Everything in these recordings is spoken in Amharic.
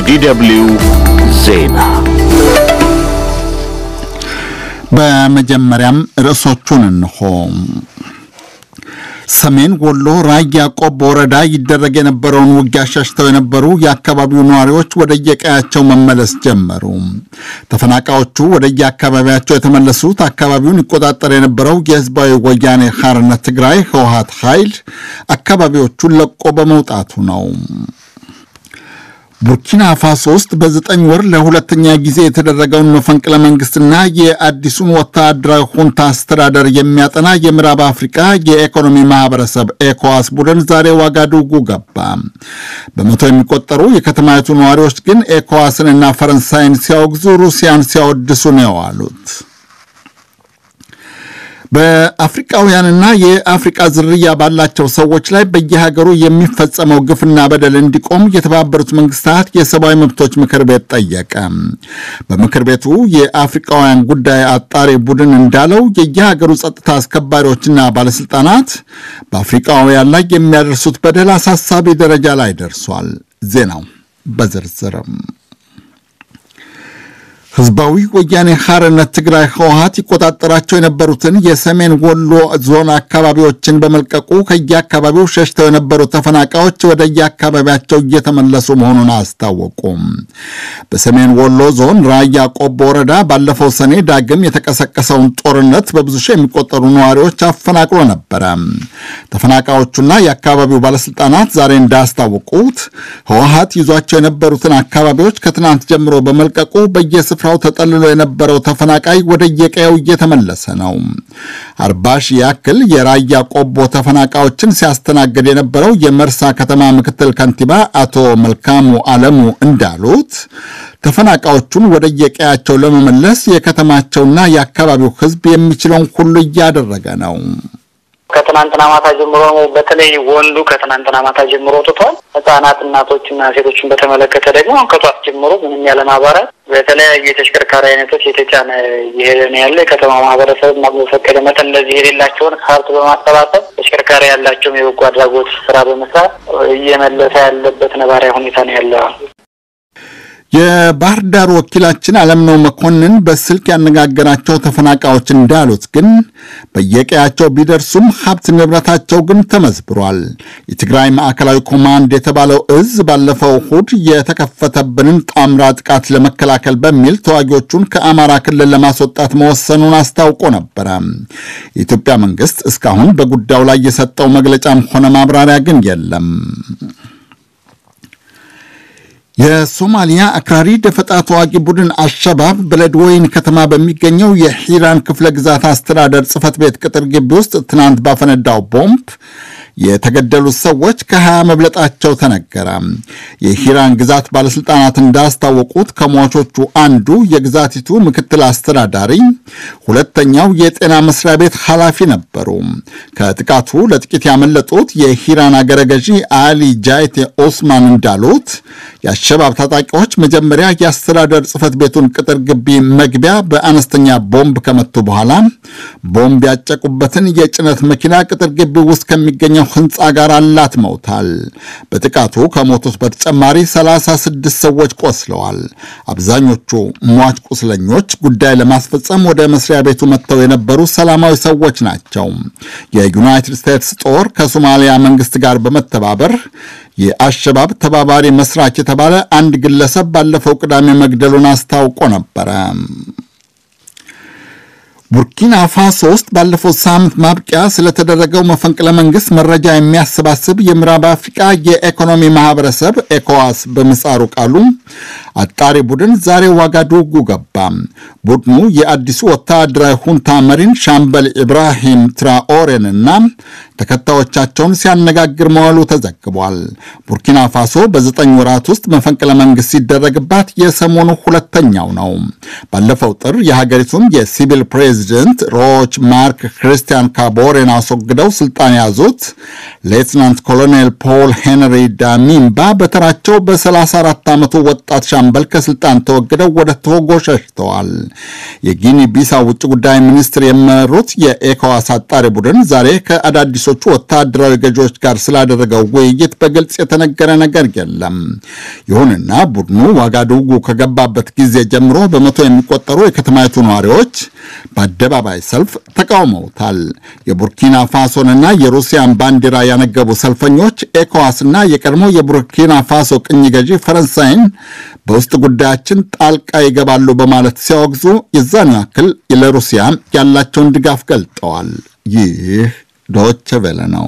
የዲደብሊው ዜና በመጀመሪያም ርዕሶቹን እንሆ። ሰሜን ወሎ ራያ ቆቦ ወረዳ ይደረግ የነበረውን ውጊያ ሸሽተው የነበሩ የአካባቢው ነዋሪዎች ወደየቀያቸው መመለስ ጀመሩ። ተፈናቃዮቹ ወደየአካባቢያቸው የተመለሱት አካባቢውን ይቆጣጠር የነበረው የህዝባዊ ወያኔ ሓርነት ትግራይ ህወሓት ኃይል አካባቢዎቹን ለቆ በመውጣቱ ነው። ቡርኪና ፋሶ ውስጥ በዘጠኝ ወር ለሁለተኛ ጊዜ የተደረገውን መፈንቅለ መንግስትና የአዲሱን ወታደራዊ ሁንታ አስተዳደር የሚያጠና የምዕራብ አፍሪቃ የኢኮኖሚ ማህበረሰብ ኤኮዋስ ቡድን ዛሬ ዋጋዱጉ ገባ። በመቶ የሚቆጠሩ የከተማይቱ ነዋሪዎች ግን ኤኮዋስንና ፈረንሳይን ሲያወግዙ፣ ሩሲያን ሲያወድሱ ነው የዋሉት። በአፍሪቃውያንና የአፍሪቃ ዝርያ ባላቸው ሰዎች ላይ በየሀገሩ የሚፈጸመው ግፍና በደል እንዲቆም የተባበሩት መንግስታት የሰብአዊ መብቶች ምክር ቤት ጠየቀ። በምክር ቤቱ የአፍሪቃውያን ጉዳይ አጣሪ ቡድን እንዳለው የየሀገሩ ጸጥታ አስከባሪዎችና ባለስልጣናት በአፍሪቃውያን ላይ የሚያደርሱት በደል አሳሳቢ ደረጃ ላይ ደርሷል። ዜናው በዝርዝርም ህዝባዊ ወያኔ ሓርነት ትግራይ ህወሓት ይቆጣጠራቸው የነበሩትን የሰሜን ወሎ ዞን አካባቢዎችን በመልቀቁ ከየአካባቢው ሸሽተው የነበሩ ተፈናቃዮች ወደ የአካባቢያቸው እየተመለሱ መሆኑን አስታወቁም። በሰሜን ወሎ ዞን ራያ ቆቦ ወረዳ ባለፈው ሰኔ ዳግም የተቀሰቀሰውን ጦርነት በብዙ ሺህ የሚቆጠሩ ነዋሪዎች አፈናቅሎ ነበረ። ተፈናቃዮቹና የአካባቢው ባለስልጣናት ዛሬ እንዳስታወቁት ህወሓት ይዟቸው የነበሩትን አካባቢዎች ከትናንት ጀምሮ በመልቀቁ በየስፍራ ስፍራው ተጠልሎ የነበረው ተፈናቃይ ወደ የቀየው እየተመለሰ ነው። አርባ ሺህ ያክል የራያ ቆቦ ተፈናቃዮችን ሲያስተናግድ የነበረው የመርሳ ከተማ ምክትል ከንቲባ አቶ መልካሙ አለሙ እንዳሉት ተፈናቃዮቹን ወደ የቀያቸው ለመመለስ የከተማቸውና የአካባቢው ህዝብ የሚችለውን ሁሉ እያደረገ ነው። ከትናንትና ማታ ጀምሮ በተለይ ወንዱ ከትናንትና ማታ ጀምሮ ወጥቷል። ህጻናት፣ እናቶችና ሴቶችን በተመለከተ ደግሞ ከጧት ጀምሮ ምንም ያለ ማባራት በተለያዩ የተሽከርካሪ አይነቶች የተጫነ እየሄደ ነው ያለ። የከተማ ማህበረሰብ በፈቀደ መጠን እንደዚህ የሌላቸውን ሀብት በማሰባሰብ ተሽከርካሪ ያላቸውም የበጎ አድራጎት ስራ በመስራት እየመለሰ ያለበት ነባራዊ ሁኔታ ነው ያለው። የባህር ዳር ወኪላችን አለምነው መኮንን በስልክ ያነጋገራቸው ተፈናቃዮች እንዳሉት ግን በየቀያቸው ቢደርሱም ሀብት ንብረታቸው ግን ተመዝብሯል። የትግራይ ማዕከላዊ ኮማንድ የተባለው እዝ ባለፈው እሁድ የተከፈተብንን ጣምራ ጥቃት ለመከላከል በሚል ተዋጊዎቹን ከአማራ ክልል ለማስወጣት መወሰኑን አስታውቆ ነበረ። የኢትዮጵያ መንግስት እስካሁን በጉዳዩ ላይ የሰጠው መግለጫም ሆነ ማብራሪያ ግን የለም። የሶማሊያ አክራሪ ደፈጣ ተዋጊ ቡድን አሸባብ በለድወይን ከተማ በሚገኘው የሂራን ክፍለ ግዛት አስተዳደር ጽህፈት ቤት ቅጥር ግቢ ውስጥ ትናንት ባፈነዳው ቦምብ የተገደሉት ሰዎች ከሀያ መብለጣቸው ተነገረ። የሂራን ግዛት ባለስልጣናት እንዳስታወቁት ከሟቾቹ አንዱ የግዛቲቱ ምክትል አስተዳዳሪ፣ ሁለተኛው የጤና መስሪያ ቤት ኃላፊ ነበሩ። ከጥቃቱ ለጥቂት ያመለጡት የሂራን አገረ ገዢ አሊ ጃይቴ ኦስማን እንዳሉት የአሸባብ ታጣቂዎች መጀመሪያ የአስተዳደር ጽህፈት ቤቱን ቅጥር ግቢ መግቢያ በአነስተኛ ቦምብ ከመቱ በኋላ ቦምብ ያጨቁበትን የጭነት መኪና ቅጥር ግቢ ውስጥ ከሚገኘው ህንፃ ጋር አላትመውታል። በጥቃቱ ከሞቱት በተጨማሪ 36 ሰዎች ቆስለዋል። አብዛኞቹ ሟች ቁስለኞች ጉዳይ ለማስፈጸም ወደ መስሪያ ቤቱ መጥተው የነበሩ ሰላማዊ ሰዎች ናቸው። የዩናይትድ ስቴትስ ጦር ከሶማሊያ መንግስት ጋር በመተባበር የአሸባብ ተባባሪ መስራች የተባለ አንድ ግለሰብ ባለፈው ቅዳሜ መግደሉን አስታውቆ ነበረ። ቡርኪና ፋሶ ውስጥ ባለፈው ሳምንት ማብቂያ ስለተደረገው መፈንቅለ መንግስት መረጃ የሚያሰባስብ የምዕራብ አፍሪቃ የኢኮኖሚ ማህበረሰብ ኤኮዋስ በምህጻሩ ቃሉ አጣሪ ቡድን ዛሬ ዋጋዱጉ ገባ። ቡድኑ የአዲሱ ወታደራዊ ሁንታ መሪን ሻምበል ኢብራሂም ትራኦሬንና ተከታዮቻቸውን ሲያነጋግር መዋሉ ተዘግቧል። ቡርኪና ፋሶ በዘጠኝ ወራት ውስጥ መፈንቅለ መንግስት ሲደረግባት የሰሞኑ ሁለተኛው ነው። ባለፈው ጥር የሀገሪቱን የሲቪል ፕሬዚደንት ሮች ማርክ ክርስቲያን ካቦሬን አስወግደው ስልጣን የያዙት ሌትናንት ኮሎኔል ፖል ሄንሪ ዳሚምባ በተራቸው በ34 ዓመቱ ወጣት ሻምበል ከስልጣን ተወግደው ወደ ቶጎ ሸሽተዋል። የጊኒ ቢሳው ውጭ ጉዳይ ሚኒስትር የመሩት የኤኮዋስ አጣሪ ቡድን ዛሬ ከአዳዲሶቹ ወታደራዊ ገዢዎች ጋር ስላደረገው ውይይት በግልጽ የተነገረ ነገር የለም። ይሁንና ቡድኑ ዋጋዱጉ ከገባበት ጊዜ ጀምሮ በመቶ የሚቆጠሩ የከተማይቱ ነዋሪዎች በአደባባይ ሰልፍ ተቃውመውታል። የቡርኪና ፋሶንና የሩሲያን ባንዲራ ያነገቡ ሰልፈኞች ኤኮዋስና የቀድሞ የቡርኪና ፋሶ ቅኝ ገዢ ፈረንሳይን በውስጥ ጉዳያችን ጣልቃ ይገባሉ በማለት ሲያወግዙ የዛን ያክል ለሩሲያ ያላቸውን ድጋፍ ገልጠዋል። ይህ ዶቼ ቬለ ነው።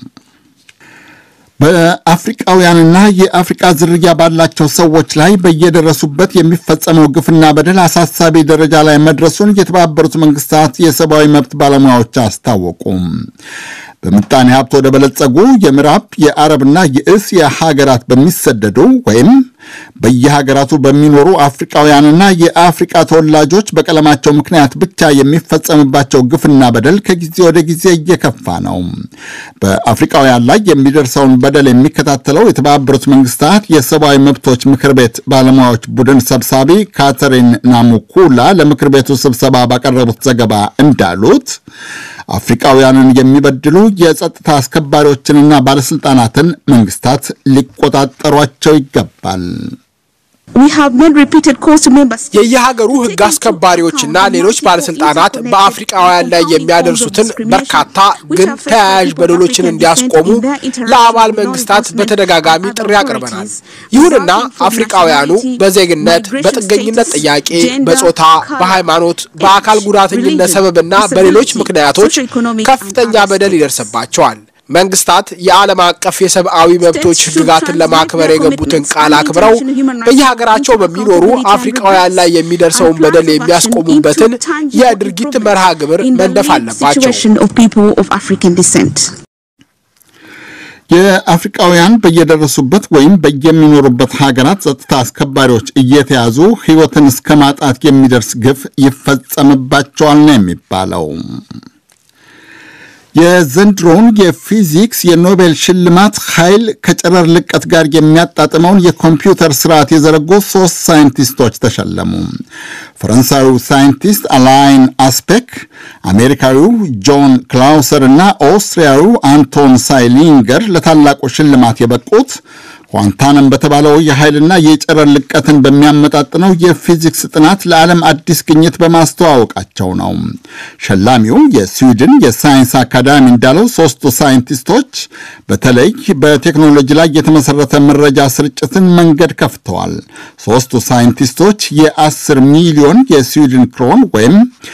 በአፍሪቃውያንና የአፍሪቃ ዝርያ ባላቸው ሰዎች ላይ በየደረሱበት የሚፈጸመው ግፍና በደል አሳሳቢ ደረጃ ላይ መድረሱን የተባበሩት መንግስታት የሰብአዊ መብት ባለሙያዎች አስታወቁም። በምጣኔ ሀብት ወደ በለጸጉ የምዕራብ የአረብና የእስያ ሀገራት በሚሰደዱ ወይም በየሀገራቱ በሚኖሩ አፍሪቃውያንና የአፍሪቃ ተወላጆች በቀለማቸው ምክንያት ብቻ የሚፈጸምባቸው ግፍና በደል ከጊዜ ወደ ጊዜ እየከፋ ነው። በአፍሪቃውያን ላይ የሚደርሰውን በደል የሚከታተለው የተባበሩት መንግስታት የሰብአዊ መብቶች ምክር ቤት ባለሙያዎች ቡድን ሰብሳቢ ካተሪን ናሙኩላ ለምክር ቤቱ ስብሰባ ባቀረቡት ዘገባ እንዳሉት አፍሪቃውያንን የሚበድሉ የጸጥታ አስከባሪዎችንና ባለስልጣናትን መንግስታት ሊቆጣጠሯቸው ይገባል። የየሀገሩ ሕግ አስከባሪዎችና ሌሎች ባለስልጣናት በአፍሪቃውያን ላይ የሚያደርሱትን በርካታ ግን ተያያዥ በደሎችን እንዲያስቆሙ ለአባል መንግስታት በተደጋጋሚ ጥሪ አቅርበናል። ይሁንና አፍሪቃውያኑ በዜግነት፣ በጥገኝነት ጥያቄ፣ በጾታ፣ በሃይማኖት፣ በአካል ጉዳተኝነት ሰበብና በሌሎች ምክንያቶች ከፍተኛ በደል ይደርስባቸዋል። መንግስታት የዓለም አቀፍ የሰብአዊ መብቶች ህግጋትን ለማክበር የገቡትን ቃል አክብረው በየሀገራቸው በሚኖሩ አፍሪቃውያን ላይ የሚደርሰውን በደል የሚያስቆሙበትን የድርጊት መርሃ ግብር መንደፍ አለባቸው። የአፍሪቃውያን በየደረሱበት ወይም በየሚኖሩበት ሀገራት ጸጥታ አስከባሪዎች እየተያዙ ህይወትን እስከ ማጣት የሚደርስ ግፍ ይፈጸምባቸዋል ነው የሚባለው። የዘንድሮውን የፊዚክስ የኖቤል ሽልማት ኃይል ከጨረር ልቀት ጋር የሚያጣጥመውን የኮምፒውተር ስርዓት የዘረጉ ሶስት ሳይንቲስቶች ተሸለሙ። ፈረንሳዊው ሳይንቲስት አላይን አስፔክ፣ አሜሪካዊው ጆን ክላውሰር እና ኦስትሪያዊው አንቶን ሳይሊንገር ለታላቁ ሽልማት የበቁት ኳንታንም በተባለው የኃይልና የጨረር ልቀትን በሚያመጣጥነው የፊዚክስ ጥናት ለዓለም አዲስ ግኝት በማስተዋወቃቸው ነው። ሸላሚው የስዊድን የሳይንስ አካዳሚ እንዳለው ሶስቱ ሳይንቲስቶች በተለይ በቴክኖሎጂ ላይ የተመሰረተ መረጃ ስርጭትን መንገድ ከፍተዋል። ሶስቱ ሳይንቲስቶች የ10 ሚሊዮን የስዊድን ክሮን ወይም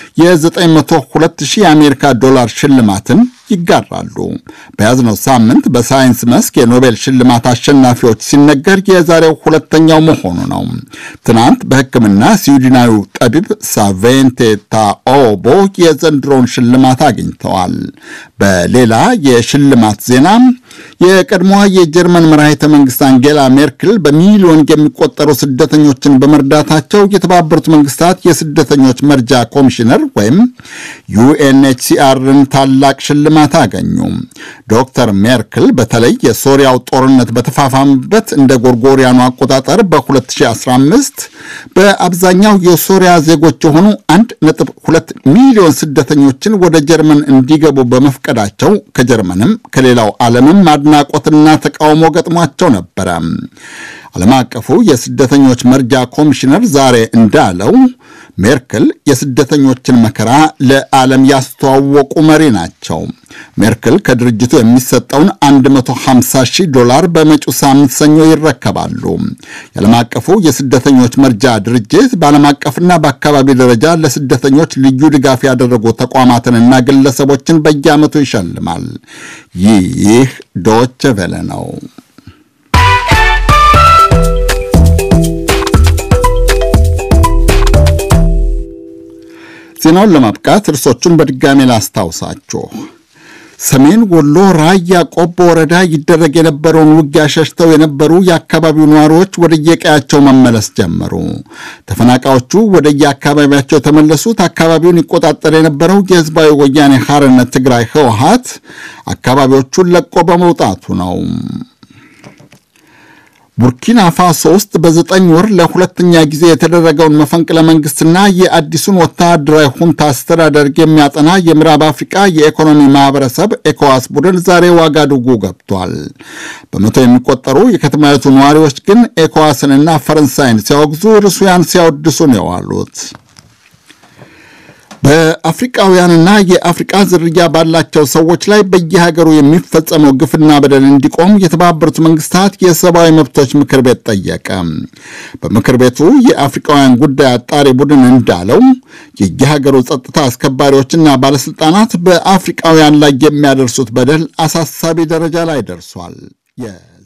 የ902 ሺህ የአሜሪካ ዶላር ሽልማትን ይጋራሉ። በያዝነው ሳምንት በሳይንስ መስክ የኖቤል ሽልማት አሸናፊዎች ሲነገር የዛሬው ሁለተኛው መሆኑ ነው። ትናንት በሕክምና ስዊድናዊው ጠቢብ ሳቬንቴ ታኦቦ የዘንድሮውን ሽልማት አግኝተዋል። በሌላ የሽልማት ዜና የቀድሞዋ የጀርመን መራሄተ መንግስት አንጌላ ሜርክል በሚሊዮን የሚቆጠሩ ስደተኞችን በመርዳታቸው የተባበሩት መንግስታት የስደተኞች መርጃ ኮሚሽነር ወይም ዩኤንኤችሲአርን ታላቅ ሽልማት አገኙ። ዶክተር ሜርክል በተለይ የሶሪያው ጦርነት በተፋፋመበት እንደ ጎርጎሪያኑ አቆጣጠር በ2015 በአብዛኛው የሶሪያ ዜጎች የሆኑ 1.2 ሚሊዮን ስደተኞችን ወደ ጀርመን እንዲገቡ በመፍቀዳቸው ከጀርመንም ከሌላው ዓለምም አድናቆትና ተቃውሞ ገጥሟቸው ነበረ። ዓለም አቀፉ የስደተኞች መርጃ ኮሚሽነር ዛሬ እንዳለው ሜርክል የስደተኞችን መከራ ለዓለም ያስተዋወቁ መሪ ናቸው። ሜርክል ከድርጅቱ የሚሰጠውን 150 ሺህ ዶላር በመጪው ሳምንት ሰኞ ይረከባሉ። የዓለም አቀፉ የስደተኞች መርጃ ድርጅት በዓለም አቀፍና በአካባቢ ደረጃ ለስደተኞች ልዩ ድጋፍ ያደረጉ ተቋማትንና ግለሰቦችን በየዓመቱ ይሸልማል። ይህ ዶቼ ቬለ ነው። ዜናውን ለማብቃት እርሶቹን በድጋሜ ላስታውሳችሁ። ሰሜን ወሎ ራያ ቆቦ ወረዳ ይደረግ የነበረውን ውጊያ ሸሽተው የነበሩ የአካባቢው ነዋሪዎች ወደየቀያቸው መመለስ ጀመሩ። ተፈናቃዮቹ ወደየአካባቢያቸው የተመለሱት አካባቢውን ይቆጣጠር የነበረው የህዝባዊ ወያኔ ሐርነት ትግራይ ህወሓት አካባቢዎቹን ለቆ በመውጣቱ ነው። ቡርኪና ፋሶ ውስጥ በዘጠኝ ወር ለሁለተኛ ጊዜ የተደረገውን መፈንቅለ መንግስትና የአዲሱን ወታደራዊ ሁንታ አስተዳደር የሚያጠና የምዕራብ አፍሪቃ የኢኮኖሚ ማህበረሰብ ኤኮዋስ ቡድን ዛሬ ዋጋዱጉ ገብቷል። በመቶ የሚቆጠሩ የከተማይቱ ነዋሪዎች ግን ኤኮዋስንና ፈረንሳይን ሲያወግዙ ሩሲያን ሲያወድሱ ነው የዋሉት። በአፍሪቃውያንና የአፍሪቃ ዝርያ ባላቸው ሰዎች ላይ በየሀገሩ የሚፈጸመው ግፍና በደል እንዲቆም የተባበሩት መንግስታት የሰብአዊ መብቶች ምክር ቤት ጠየቀ። በምክር ቤቱ የአፍሪቃውያን ጉዳይ አጣሪ ቡድን እንዳለው የየሀገሩ ጸጥታ አስከባሪዎችና ባለስልጣናት በአፍሪቃውያን ላይ የሚያደርሱት በደል አሳሳቢ ደረጃ ላይ ደርሷል።